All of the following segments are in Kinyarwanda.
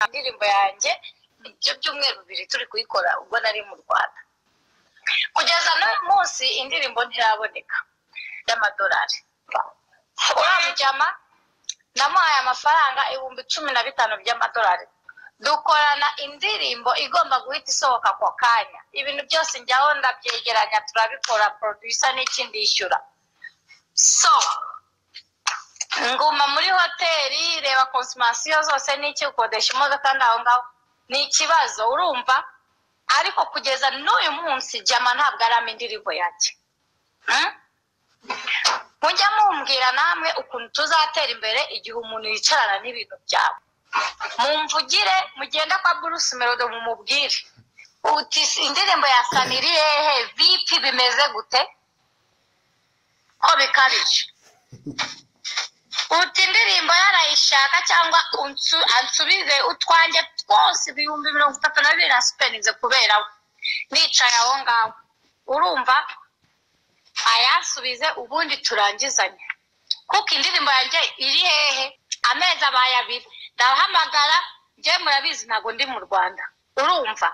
indirimbo yanjye ibyo byumweru bibiri turi kuyikora ubwo nari mu rwanda kugeza n'uyu munsi indirimbo ntiraboneka y'amadolari uramuryama namuhaye amafaranga ibihumbi cumi na bitanu by'amadolari dukorana indirimbo igomba guhita isohoka ako kanya ibintu byose njyaho ndabyegeranya turabikora producer n'iki ndishyura so nguma muri hoteli reba konsimasiyo zose n'iki ukodesha imodoka ndaho ngaho ni ikibazo urumva ariko kugeza n'uyu munsi jama ntabwo arama indirimbo yanjye Hmm? mujya mumbwira namwe ukuntu tuzatera imbere igihe umuntu yicarana n'ibintu byawe mumvugire mugenda kwa Bruce Melody mumubwire uti indirimbo ya Saniri hehe vipi bimeze gute ko bikabije uti indirimbo yarayishaka cyangwa unsu- ansubize utwanjye twose ibihumbi mirongo itatu na bibiri nasupeninze kubera we nicaye aho ngaho urumva ayasubize ubundi turangizanye kuko indirimbo yanjye iri hehe amezi abaye abiri ndahamagara njye murabizi ntabwo ndi mu rwanda urumva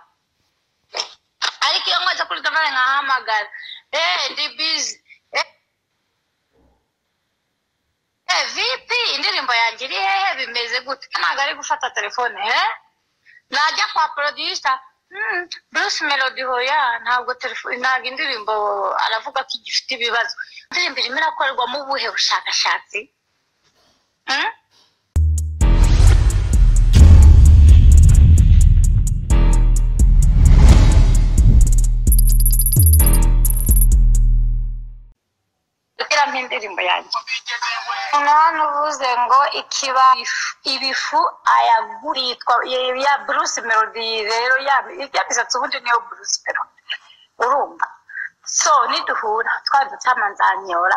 ariko iyo nkoze kuri telefone nkahamagara eee ndi bizi eee vipi indirimbo yanjye iri hehe bimeze gute ntabwo ari gufata telefone eee najya kwa producer hmm, bruce melody hoya ntabwo telefone ntabwo indirimbo aravuga ko igifite ibibazo indirimbo irimo irakorerwamo ubuhe bushakashatsi Hmm? gushyiramo indirimbo yanjye umuntu hano uvuze ngo ikiba ibifu ayagura yitwa ya- ya bruce melody rero ya ya misatsi ubundi niyo bruce melody urumva so niduhura twadutama nzanyora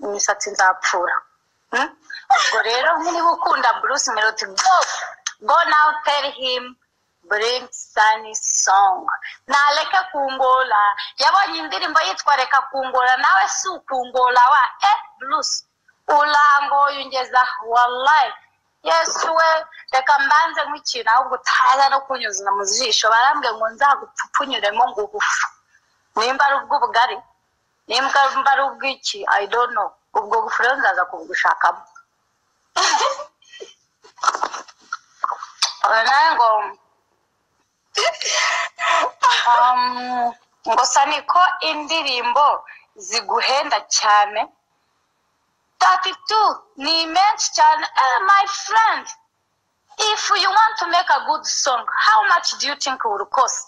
imisatsi nzapfura Hmm? ubwo rero niba ukunda bruce melody go go now tell him bring sunny song ntareke kungola yabonye indirimbo yitwa reka kungola nawe si ukungola wa e bruce urangoye ungeza wallahi yesu we reka mbanze nkw'ikintu ahubwo utaza no kunyuzana mu jisho barambwe ngo nzagupfupfunyuremo ngugufu nimba ari ubw'ubugari nimba mba ari ubw'iki i don't know ubwo gufu rero nzaza kubugushakamo Aba nawe ngo um, ngo sa niko indirimbo ziguhenda cyane thirty two ni menshi cyane eh, my friend if you want to make a good song how much do you think will cost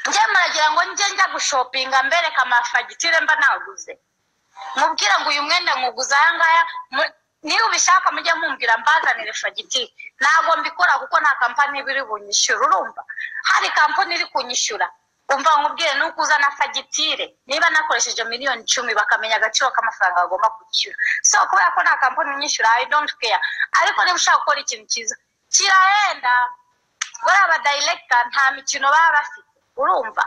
njye muragira ngo njye njya gushopinga mbereka amafagitire mba naguze mubwira ngo uyu mwenda nkuguze aya ngaya mu- niba ubishaka mujye mumbwira mbazanire fagitire ntabwo mbikora kuko nta kampani iba iri bunyishyura urumva hari kampani iri kunyishyura umva nkubwire nuko uzana fagitire niba nakoresheje miliyoni icumi bakamenya agaciro k'amafaranga bagomba kwishyura so kubera ko nta kampani inyishyura i don't care ariko niba ushaka gukora ikintu cyiza kirahenda buriya abadayirekita nta mikino baba bafite urumva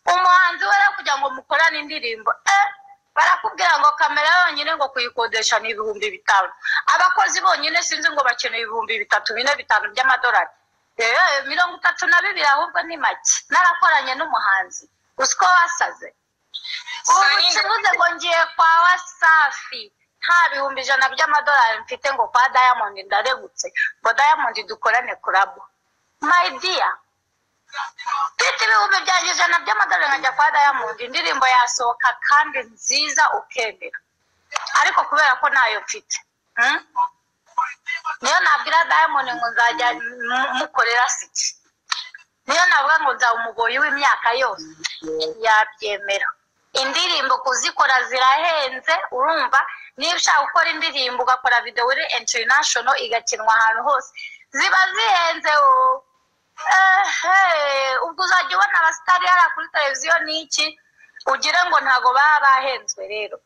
umuhanzi we rero kugira ngo mukorane indirimbo eh, barakubwira ngo kamera yonyine ngo kuyikodesha ni ibihumbi bitanu abakozi bonyine sinzi ngo bakeneye ibihumbi bitatu bine bitanu by'amadolari Eh, mirongo itatu na bibiri ahubwo ni make narakoranye n'umuhanzi uzi ko wasaze ubu kibuze ngo ngiye kwa wasafi nta bihumbi ijana by'amadolari mfite ngo kwa diamond ndaregutse ngo diamond dukorane kurabo my dear mfite ibihumbi byanjye ijana by'amadolari nkajya kwa diamond indirimbo yasohoka kandi nziza ukemera ariko kubera ko ntayo mfite hmm? niyo nabwira diamond ngo nzajya mu- mukorera siki niyo navuga ngo nzaba umugoyi w'imyaka yose yabyemera indirimbo kuzikora zirahenze urumva niba ushaka gukora indirimbo ugakora videwo iri international igakinwa ahantu hose ziba zihenze o ehe ubwo uzajya ubona abasitari hariya kuri televiziyo n'iki ugire ngo ntago baba bahenzwe rero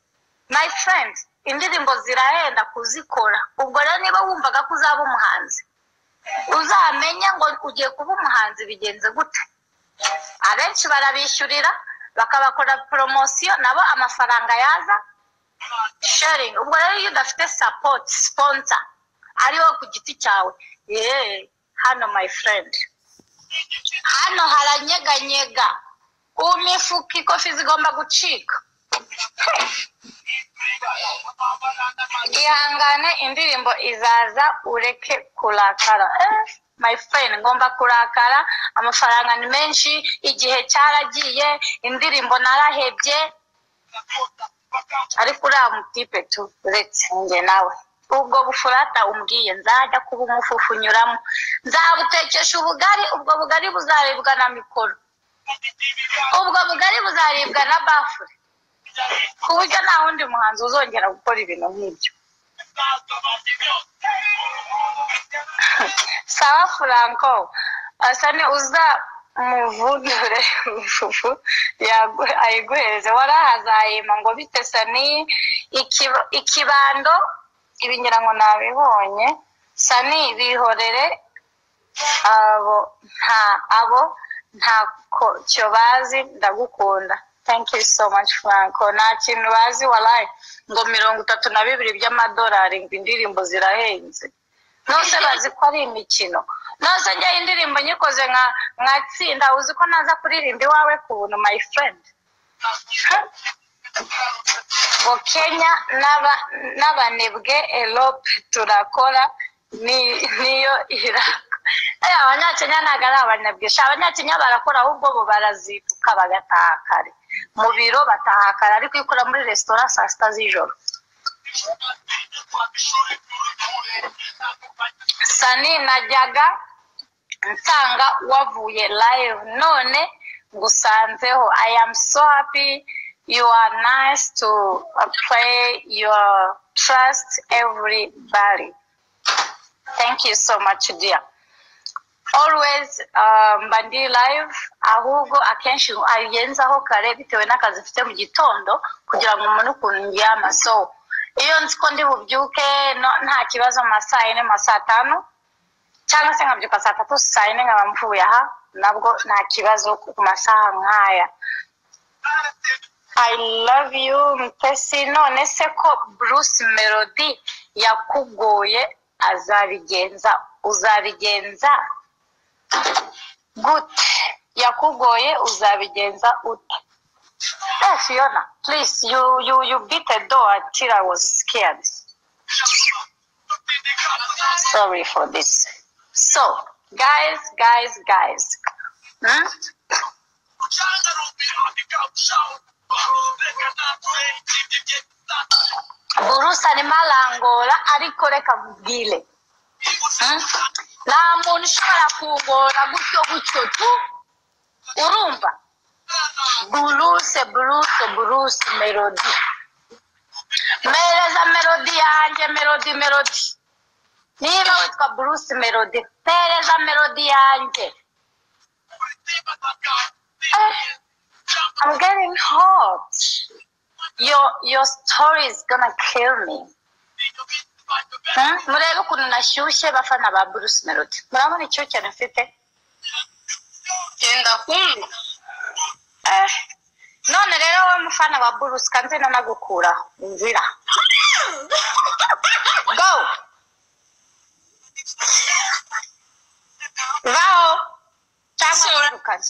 my friend indirimbo zirahenda kuzikora ubwo rero niba wumvaga ko uzaba umuhanzi uzamenya ngo ugiye kuba umuhanzi bigenze gute abenshi barabishyurira bakabakora poromosiyo nabo amafaranga yaza sharing ubwo rero iyo udafite support sponsor ariwo ku giti cyawe yeee hano my friend hano haranyeganyega imifuka ikofi zigomba gucika ihangane indirimbo izaza ureke kurakara Eh, my friend ngomba kurakara amafaranga ni menshi igihe cyaragiye indirimbo narahebye ariko uriya mutipe tu uretse njye nawe ubwo bufurata umbwiye nzajya kuba umufufu unyuramo nzabutekesha ubugari ubwo bugari buzaribwa na mikoro ubwo bugari buzaribwa na bafure ku buryo nta wundi muhanzi uzongera gukora ibintu nk'ibyo sawa furanko asa ni uza muvundure ifufu yagu- ayiguhereze warahazayima ngo bite sani ikiba- ikibando ibi ngira ngo nabibonye sani bihorere abo nta abo ntako cyo bazi ndagukunda thank you so much franco nta kintu bazi warayi ngo mirongo itatu na bibiri by'amadolari ngo indirimbo zirahenze nose bazi ko ari imikino nose njye indirimbo nyikoze nka nka tsinda uzi ko naza kuririmba iwawe ku buntu my friend Ha? ngo kenya n'aba- n'abanebwe erope turakora ni- niyo irako Eh, abanyakenya ntabwo ari abanebwe sha abanyakenya barakora ahubwo bo barazinduka bagataha kare mu biro bataha kare ariko iyo ukora muri resitora saa sita z'ijoro sani najyaga nsanga wavuye live none ngusanzeho i am so happy you are nice to uh, play your trust everybody thank you so much dear always uh, mba ndi live ahubwo akenshi ayenzaho kare bitewe n'akazi mfite mu gitondo kugira ngo umuntu ukuntu ndyama so iyo nzi ko ndi bubyuke no- nta kibazo amasaa yine amasaa atanu cyangwa se nkabyuka saa tatu saa yine nkaba mvuye aha nabwo nta kibazo ku masaha nk'aya i love you mutesi none se ko bruce melody yakugoye azabigenza uzabigenza gute yakugoye uzabigenza ute Eh, Fiona, please, you, you, you beat the door till I was scared. Sorry for this. So, guys, guys, guys. Hmm? Burusa arimo arangora ariko reka nkubwire Hmm? nta muntu ushobora kungora gutyo gutyo tu urumva buruse buruse buruse melodi mpereza melodi yanjye melodi melodi niba witwa buruse melodi mpereza melodi yanjye Eh, I'm getting hot. Your your story is gonna kill me. Hmm? Murebe ukuntu nashyushye bafana ba Bruce Melody. Murabona icyuke nafite? genda kumva Eh, none rero wowe mufana wa Bruce kanze nanagukuraho inzira. Go. Vaho. Cyangwa Sora. wirukane.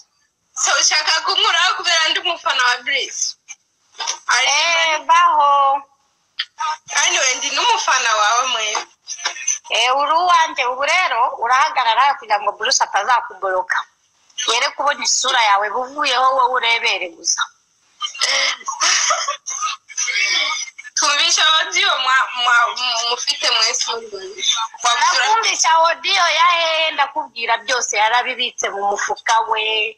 so ushaka kunkuraho kubera ndi umufana wa Bruce Eh, vaho. kandi we ndi n'umufana wawe mwewe Eh, uri uwanjye ubu rero urahagarara kugira ngo Bruce atazakugoroka yere kubona isura yawe buvuyeho wowe urebere gusa tumvisha audio mwa- mwa- mufite mwese mubibona. Wabutura- nakumvisha odiyo ya hehe ndakubwira byose yarabibitse mu mufuka we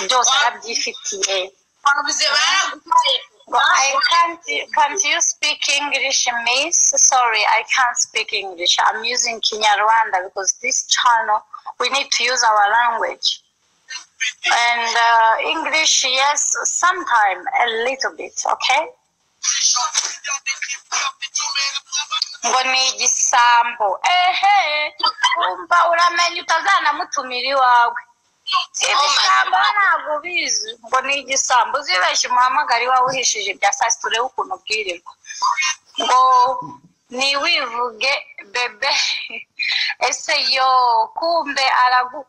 byose arabyifitiye wabuze baraguhaye Ngo, I can't, can't you speak English, miss? Sorry, I can't speak English. I'm using Kinyarwanda because this channel, we need to use our language. And uh, English, yes, sometime, a little bit, okay? ngo ni igisambo ehe wumva uramenya utazanamutumira iwawe ibisambo ntabwo ubizi ngo ni igisambo uzibeshye umuhamagara iwawe uhishije ibya saa sita urebe ukuntu ubwirirwa ngo ntiwivuge bebe ese yo kumbe aragu-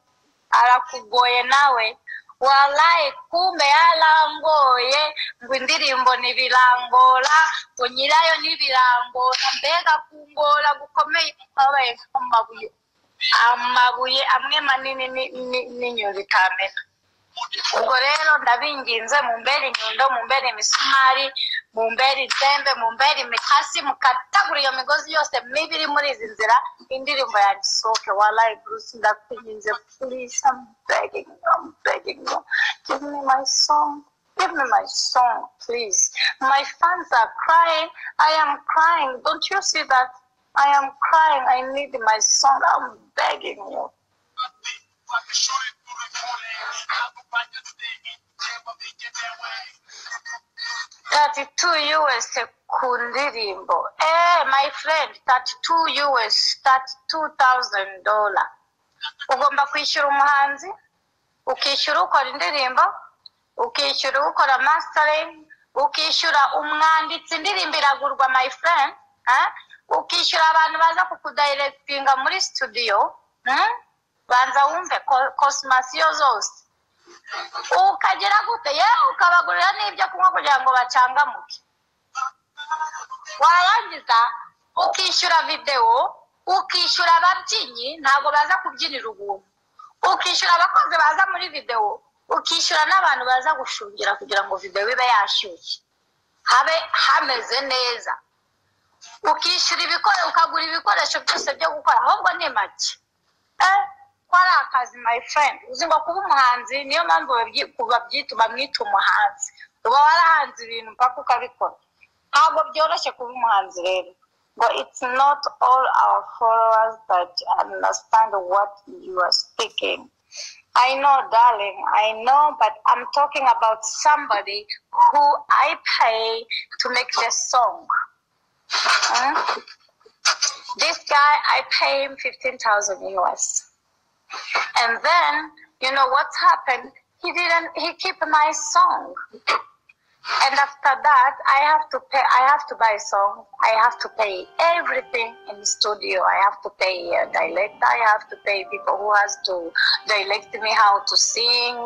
arakugoye nawe walayi kumbe yarangoye ngo indirimbo ntibirangora ngo nyirayo ntibirangora mbega kungora gukomeye kwabaye nk'amabuye amabuye amwe manini ni- ni- n'inyoni itamena ubwo rero ndabinginze mumbere inyundo mumbere imisumari mumbere itembe mumbere imikasi mukatagura iyo migozi yose mibi iri muri izi nzira indirimbo yanjye isohoke walayi bruce ndakwinginze please i'm begging you, i'm begging you give me my song give me my song please my fans are crying i am crying don't you see that i am crying i need my song i'm begging you thirty two US ku ndirimbo eh my friend thirty two US thirty two thousand dollar ugomba kwishyura umuhanzi ukishyura ukora indirimbo ukishyura ukora mastering ukishyura umwanditsi indirimbo iragurwa my friend eh? ukishyura abantu baza kukudirectinga muri studio hmm? banza wumve ko- cosmasiyo zose ukagera gute yewe ukabagurira n'ibyo kunywa kugira ngo bacangamuke warangiza ukishyura videwo ukishyura ababyinnyi ntabwo baza kubyinira ubuntu ukishyura abakozi baza muri videwo ukishyura n'abantu baza gushungira kugira ngo videwo ibe yashyushye habe hameze neza ukishyura ibikore ukagura ibikoresho byose byo gukora ahubwo ni make eh, ko ari akazi my friend uzi ngo kuba umuhanzi niyo mpamvu babyi- babyita bamwita umuhanzi uba warahanze ibintu mpaka ukabikora ntabwo byoroshye kuba umuhanzi rero ngo it's not all our followers that understand what you are speaking I know, darling, I know, but I'm talking about somebody who I pay to make the song. Hmm? this guy i pay him 15000 us and then you know what's happened he didn't he keep my song and after that i have to pay i have to buy a song i have to pay everything in studio i have to pay a director i have to pay people who has to direct me how to sing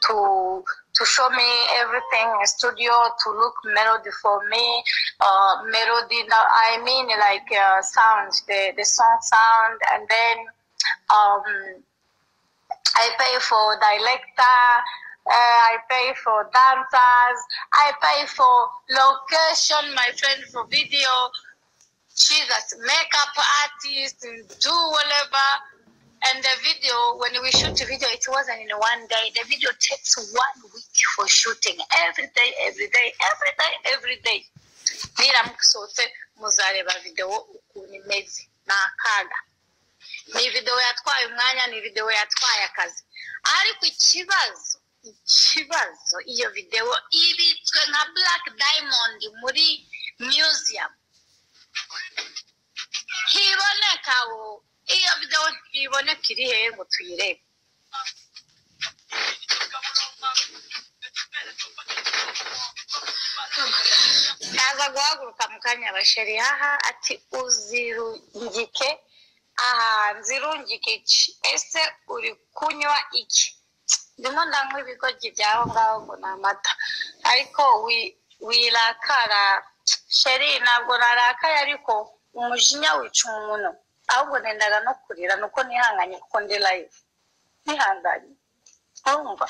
to to show me everything in studio to look melody for me uh, melody now i mean like uh, sound the, the song sound and then um, I pay for director, uh, I pay for dancers, I pay for location, my friend, for video. Jesus, makeup artist, and do whatever. And the video, when we shoot the video, it wasn't in one day. The video takes one week for shooting. Every day, every day, every day, every day. Niramusohotse muzareba videwo ukuntu imeze ni akaga ni videwo yatwaye umwanya ni videwo yatwaye akazi ariko ikibazo ikibazo iyo videwo ibitswe nka black diamond muri museum ntiboneka ubu iyo videwo ntiboneka iri hehe ngo tuyirebe aza guhaguruka mu kanya abasheri haha ati uzirungike aha nzirungike iki ese uri kunywa iki ndimo ndanywa ibigoryi by'aho ngaho ngo ni amata ariko wi- wirakara sheri ntabwo narakaye ariko umujinya wica umuntu ahubwo nendaga no kurira nuko nihanganye kuko ndi live nihanganye urumva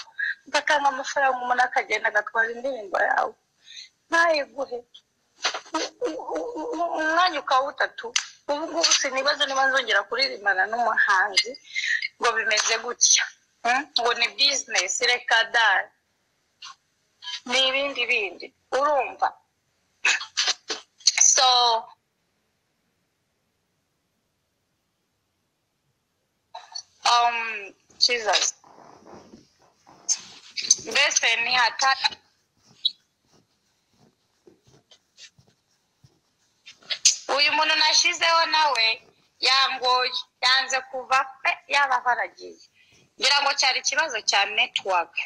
ugatanga amafaranga umuntu akagenda agatwara indirimbo yawe ntayiguhe umwanya ukawutatu ubu ngubu sinibaza niba nzongera kuririmbana n'umuhanzi ngo bimeze gutya Hmm? ngo ni bizinesi reka dara ni ibindi bindi urumva so um, Jesus mbese ni hatari uyu muntu nashyizeho nawe yangoye yanze kuva pe yaba baragiye ngira ngo cyari ikibazo cya netiwaka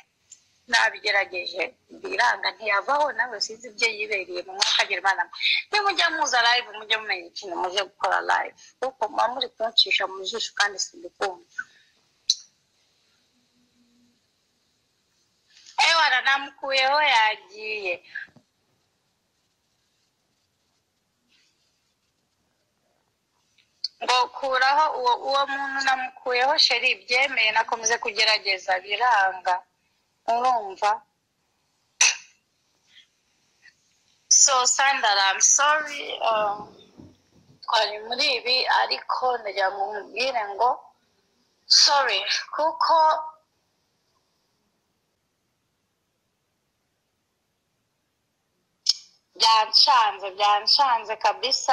nabigerageje biranga ntiyavaho nawe sinzi ibyo yibereye mu mwaka agira imana nimujya muza live mujye mumenya ikintu muje gukora live kuko muba muri kuncisha mu jisho kandi sindikumva ewana namukuyeho yagiye ngo kuraho uwo uwo muntu namukuyeho sheri byemeye nakomeze kugerageza biranga urumva so sandara I'm sorry um, twari muri ibi ariko ndagira ngo mubwire ngo sorry kuko byanshanze byanshanze kabisa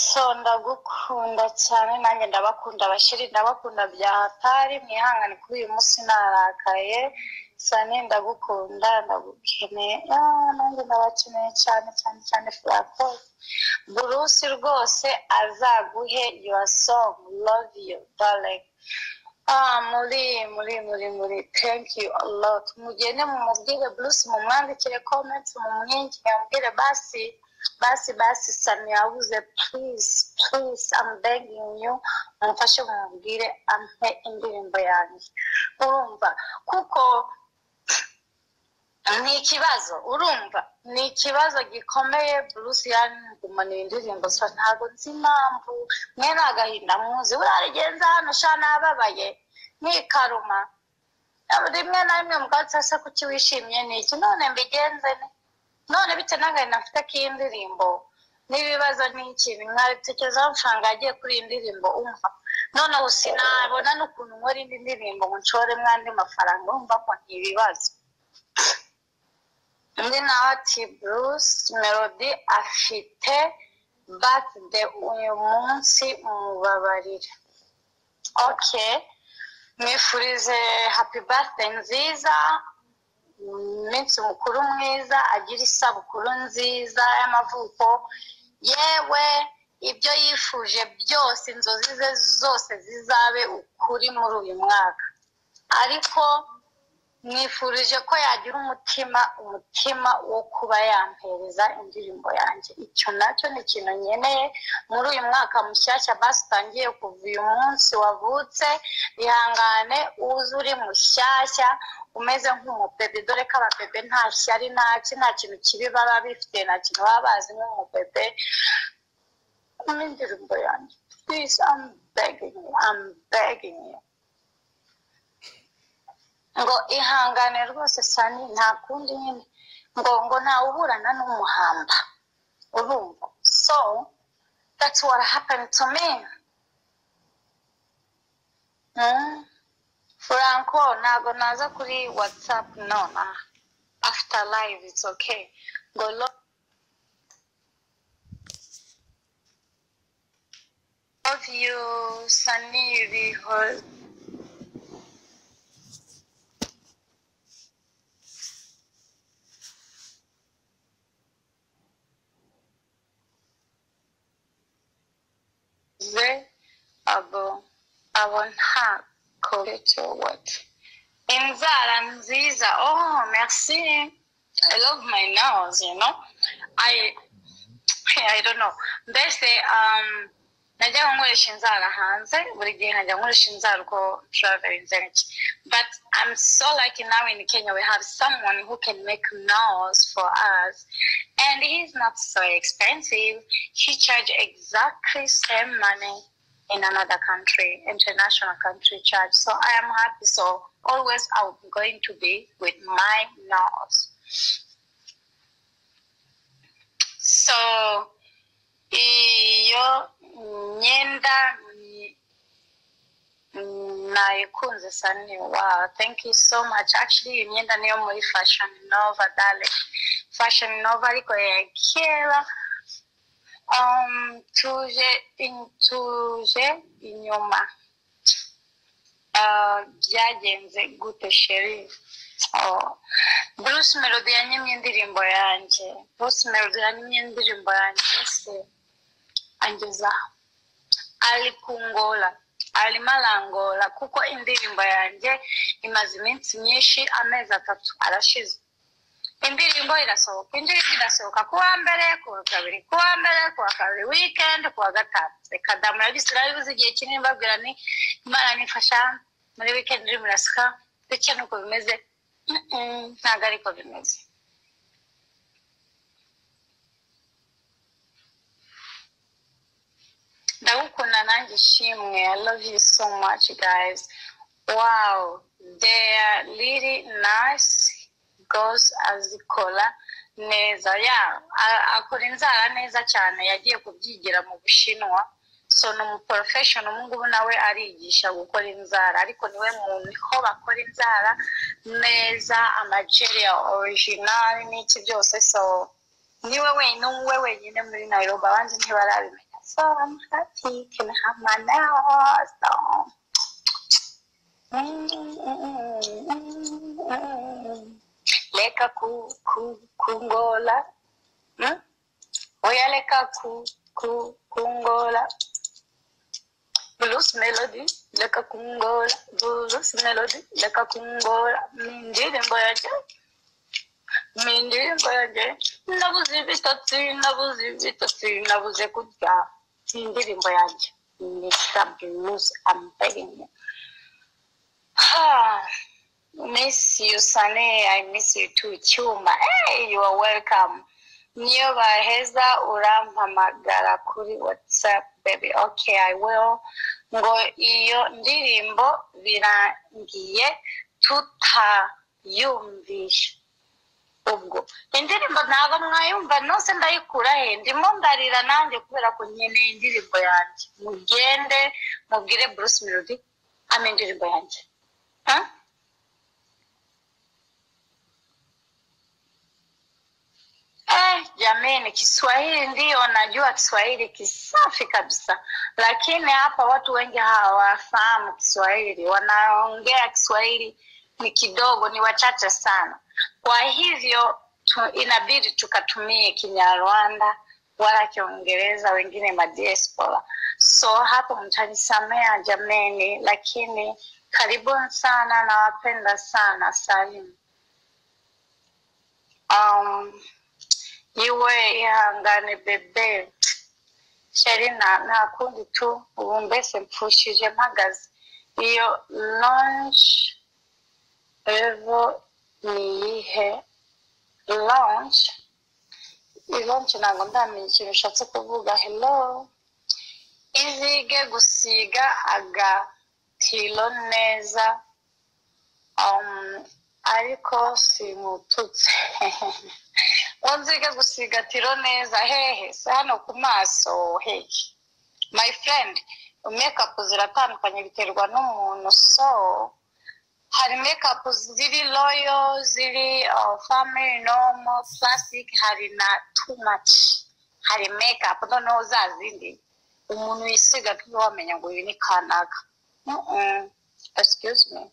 so ndagukunda cyane nanjye ndabakunda abashyiri ndabakunda bya hatari mwihangane kuri uyu munsi narakaye sani ndagukunda ndagukeneye Ah, nanjye ndabakeneye cyane cyane cyane furakoze burusi rwose azaguhe yuwa songi love you darling ah muri muri muri muri thank you a lot mugende mumubwire burusi mumwandikire komenti mumwinjire mubwire basi basi basi sami yabuze please please i'm begging you mumfashe mumubwire ampe indirimbo yanjye urumva kuko ni ikibazo urumva ni ikibazo gikomeye bruce yangumanira indirimbo so ntabwo nzi impamvu mwene agahinda muzi burarigenza hano sha nababaye ntikaruma rimwe na rimwe mubwatsi ese kuki wishimye ni iki none mbigenze ne none bitewe n'agahinda mfite k'indirimbo n'ibibazo n'ikintu mwabitekerezaho amafaranga yagiye kuri iyi ndirimbo umva noneho sinabona n'ukuntu nkora indi ndirimbo ngo nshoremo andi mafaranga urumva ko ni ibibazo undi nawe ati bruce melody afite birthday uyu munsi mubabarire ok mwifurize happy birthday nziza umunsi mukuru mwiza agira isabukuru nziza y'amavuko yewe ibyo yifuje byose inzozi ze zose zizabe ukuri muri uyu mwaka ariko mwifurije ko yagira umutima umutima wo kuba yampereza indirimbo yanjye icyo nacyo ni ikintu nkeneye muri uyu mwaka mushyashya basi utangiye kuva uyu munsi wavutse ihangane uze uri mushyashya umeze nk'umubebe dore ko ababebe nta shyari nta ki nta kintu kibi baba bifite nta kintu baba bazi nk'umubebe n'indirimbo yanjye please I'm begging you I'm begging you ngo ihangane rwose sani nta kundi nyine ngo ngo ntawuburana n'umuhamba urumva so that's what happened to me Hmm? franco ntabwo naza kuri whatsapp no na after live it's okay ngo lo- love you sani bihoze ze abo abo nta koreto wati inzara nziza oh merci i love my nose you know i i don't know mbese um najyaga nkoresha inzara hanze buri gihe nkajya nkoresha inzara uko traveling zanjye but i'm so lucky now in kenya we have someone who can make nails for us and he's not so expensive he charge exactly same money in another country international country charge so i am happy so always i'm going to be with my nails so iyo myenda ni- nayikunze sani wow thank you so much actually iyi myenda niyo muri fashion nova dale fashion nova ariko ya kera um, tuje in- tuje inyuma Ah, byagenze gute sheri Oh. bruce melody yanyimye indirimbo yanjye bruce melody yanyimye indirimbo yanjye se angeza alipungola arimo arangola kuko indirimbo yanjye imaze iminsi myinshi amezi atatu arashize indirimbo irasohoka indirimbo irasohoka ku wa mbere ku wa kabiri ku wa mbere ku wa kabiri wikendi ku wa gatanu reka damu yabise irabibuze igihe kinini mbabwira ni imana nifasha muri wikendi irimo irasika bityo nuko bimeze Mm, mm, ntabwo ariko bimeze ndagukunda nanjye ishimwe i love you so much guys wow they are really nice girls azikora neza ya a- akora inzara neza cyane yagiye kubyigira mu bushinwa so ni umuporofeshoni ubu ngubu nawe arigisha gukora inzara ariko niwe muntu niho bakora inzara neza amajeri ya orijinali n'iki byose so niwe wenyine we wenyine muri nayirobi abandi ntibarabimenya so I'm happy can have my now so leka ku ku kungola hmm? oya leka ku ku kungola blues melody leka kungola blues melody leka kungola mindirimbo yanjye mu indirimbo yanjye nabuze ibitotsi nabuze ibitotsi nabuze kurya ni indirimbo yanjye mr blues i'm begging you Ah, miss you Sunny, I miss you too Cyuma. Hey, you are welcome. Niyo baheza urampamagara kuri WhatsApp baby. Okay, I will. Ngo iyo ndirimbo birangiye tutayumvisha ubwo indirimbo ntabwo mwayumva nose ndayikura he ndimo ndarira nanjye kubera ko nkeneye indirimbo yanjye mugende mubwire Bruce Melody hano indirimbo yanjye Ha? Eh, jameni Kiswahili ndiyo najua Kiswahili kisafi kabisa, lakini hapa watu wengi hawafahamu Kiswahili, wanaongea Kiswahili ni kidogo, ni wachache sana. Kwa hivyo tu, inabidi tukatumie Kinyarwanda wala Kiingereza, wengine madiaspora. So hapo mtanisamea jameni, lakini karibuni sana, nawapenda sana. Salim. Um, yiwe ihangane bebe sheri nta nta kundi tu ubu mbese mpfushije mpagaze iyo longe revo ni iyihe longe longe ntabwo ndamenya ikintu ushatse kuvuga hello izige gusiga agatiro neza um, ariko simututse unzige gusiga tiro neza hehe si hano ku maso hehe my friend makeup ziratandukanye biterwa n'umuntu so hari makeup ziri royal ziri uh, family normal plastic hari na too much hari makeup noneho za zindi umuntu yisiga tuba wamenya ngo uyu ni kanaka mm -mm. excuse me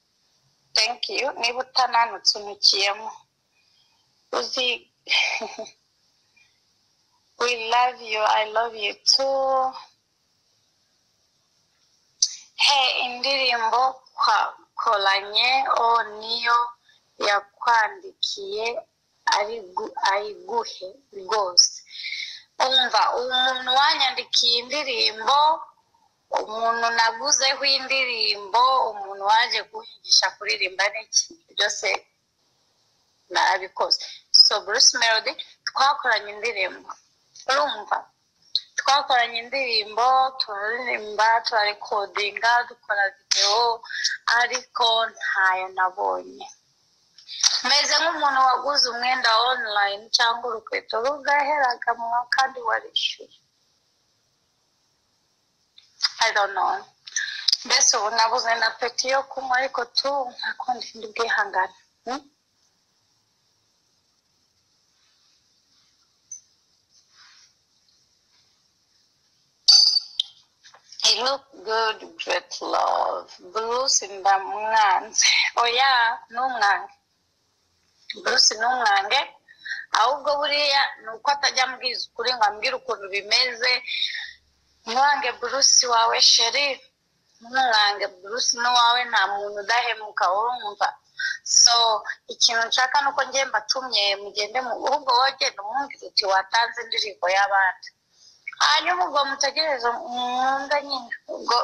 thank you niba utananutse unyukiyemo uzi we love you i love you too he indirimbo twakoranye o niyo yakwandikiye ari gu- ayiguhe rwose umva umuntu wanyandikiye indirimbo umuntu naguzeho indirimbo umuntu waje kunyigisha kuririmba n'iki byose narabikoze so bruce melody twakoranye indirimbo urumva twakoranye indirimbo turaririmba turarekodinga dukora videwo ariko ntayo nabonye meze nk'umuntu waguze umwenda online cyangwa urukweto rugaheraga mu wa- kandi warishyuye i don't know mbese ubu nabuze na peti yo kunywa ariko tu nta kundi ndi bwihangane Hmm? I look good, great love. Bruce ndamwanze. Oya, ntumwange. Bruce ntumwange. Ahubwo buriya ni uko atajya ambwiza ukuri ngo ambwire ukuntu bimeze. Mwange Bruce wawe sheri. umwe wanjye bruce n'uwawe nta muntu udahemuka urumva so ikintu nshaka ni uko ngiye mbatumye mugende mu- ahubwo wowe genda umwumvire uti watanze indirimbo y'abandi hanyuma ubwo mutegereze mwumve nyine ubwo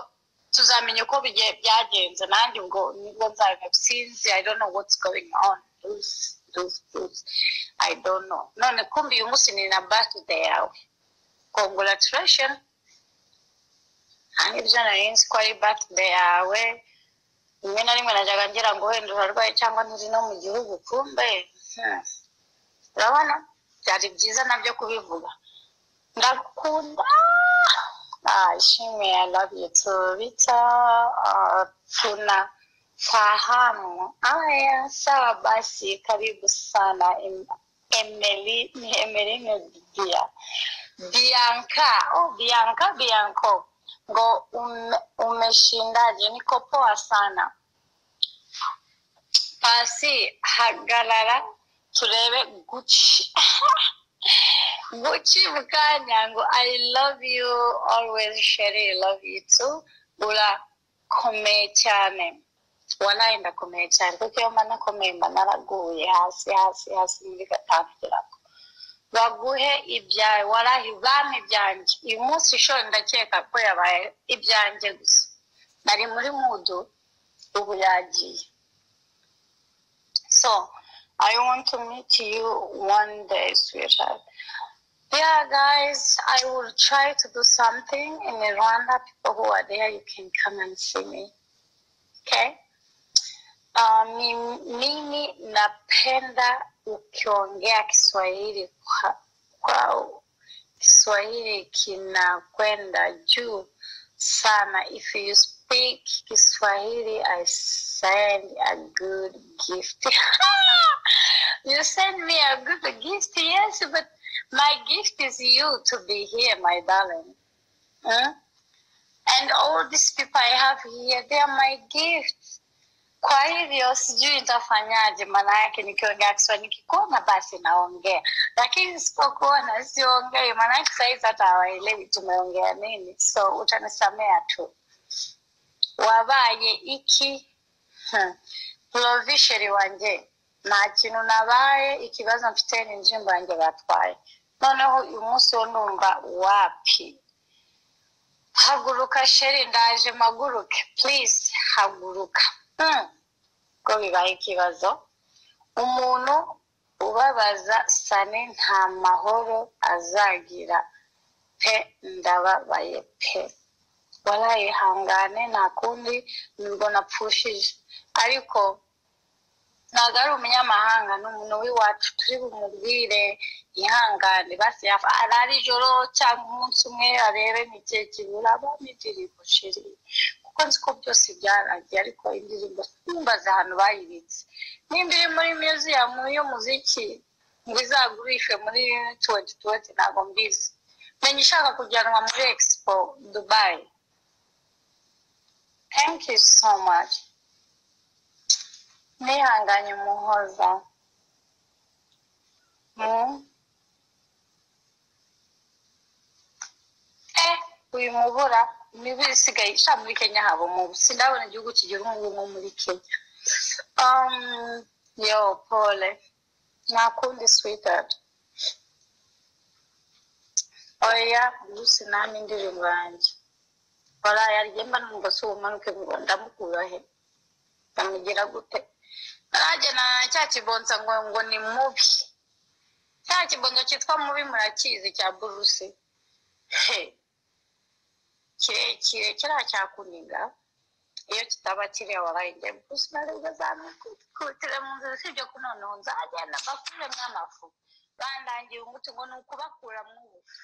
tuzamenya uko bigiye byagenze nanjye ubwo nibwo nzabimenya sinzi i don't know what's going on Bruce, Bruce, Bruce. i don't know none kumbi uyu munsi ni na birthday yawe congratulations ibyo nari nzi ko ari birthday yawe rimwe na rimwe najyaga ngira ngo wenda urarwaye cyangwa nturi no mu gihugu kumbe hmm. urabona byari byiza nabyo kubivuga ndakunda Ah, ishimwe i love you too bita Ah, tuna fahamu aya sawa basi karibu sana Em- Emily- emeline bia bianka oh, bianka bianko ngo ume, umeshindaje niko poa sana pasi hagarara turebe guci Gucci Bukanyango, I love you always, Sherry, I love you too. Urakomeye cyane. Wallahi ndakomeye cyane kuko iyo mba nakomeye mba naraguye hasi hasi hasi muri gatanu kirago. Baguhe ibyawe, wallahi bampa ibyanjye. Uyu munsi shori ndakeka ko yabaye ibyanjye gusa. Nari muri mudu, ubu yagiye. So, I want to meet you one day, sweetheart. Yeah, guys, I will try to do something in Rwanda. People who are there, you can come and see me. Okay? Uh, mi- mimi napenda ukiongea Kiswahili kwa- kwao. Kiswahili kinakwenda juu sana. If you speak Kiswahili, I send a good gift. you send me a good gift, yes, but my gift is you to be here, my darling. Hmm? And all these people I have here, they are my gift. Kwa hivyo sijui nitafanyaje, maana yake nikiongea Kiswahili, nikikuona basi naongea, lakini sipokuona siongei, maana yake sahizi hata hawaelewi tumeongea nini, so utanisamea tu. Wabaye iki hmm. porovisheri wanjye nta kintu nabaye ikibazo mfite ni indirimbo yanjye batwaye noneho uyu munsi wo numva wapi haguruka sheri ndaje mpaguruke please haguruka Hmm. ko bibaye ikibazo umuntu ubabaza sane nta mahoro azagira pe ndababaye pe warayihangane nta kundi nibwo napfushije ariko ntabwo ari umunyamahanga ni umuntu w'iwacu turi bumubwire ihangane basi yafa arara ijoro cyangwa umunsi umwe arebe ni igihe kibura abamo indirimbo sheri kuko nzi ko byose byarangiye ariko indirimbo ntumbaze ahantu bayibitse nimba iri muri museum y'umuziki ngo izagurishwe muri tuwenti tuwenti ntabwo mbizi menya ishaka kujyanwa muri expo dubai thank you so much nihanganye umuhoza Hmm? eh uyu mubura niba isigaye sha muri kenya haba umubu sindabona igihugu kigira umubu nko muri kenya um, yo pole nta kundi sweetheart oya bruce nami indirimbo yanjye barayaryemba numva si ubumanuke ngo ndamukurahe ndamugira gute nanjye na cya kibonsa ngo ngo ni mubi cya kibonsa cyitwa mubi murakizi cya burusi he kirekire kiriya cyakuniga iyo kitaba kiriya warayinjye burusi naribwo zamukutire mu nzira usibye ko noneho nzagenda mbakure mw'amafu bandangiye umuti ngo ni ukubakura mu bufu